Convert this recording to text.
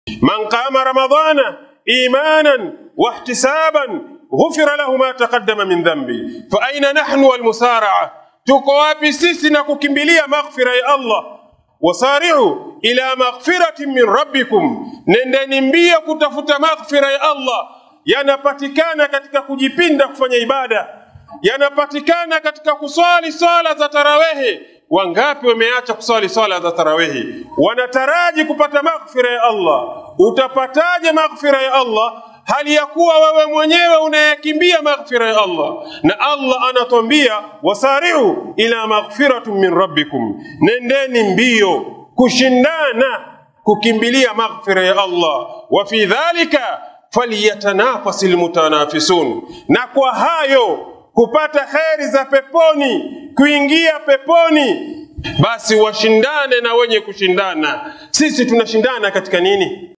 man qama ramadana imanan wahtisaban ghufira lahu ma taqaddama min dhanbi fa aina nahnu walmusaraa tuko wapi sisi na kukimbilia maghfira ya Allah wasari'u ila maghfiratin min rabbikum nendeni mbio kutafuta maghfira ya Allah yanapatikana katika kujipinda kufanya ibada yanapatikana katika kuswali swala za tarawehi wangapi wameacha kuswali swala za tarawehi wanataraji kupata maghfira ya Allah utapataje maghfira ya Allah hali ya kuwa wewe mwenyewe unayakimbia maghfira ya Allah na Allah anatwambia wasari'u ila maghfiratin min rabbikum nendeni mbio kushindana kukimbilia maghfira ya Allah wa fi dhalika falyatanafasi almutanafisun na kwa hayo kupata kheri za peponi kuingia peponi basi washindane na wenye kushindana sisi tunashindana katika nini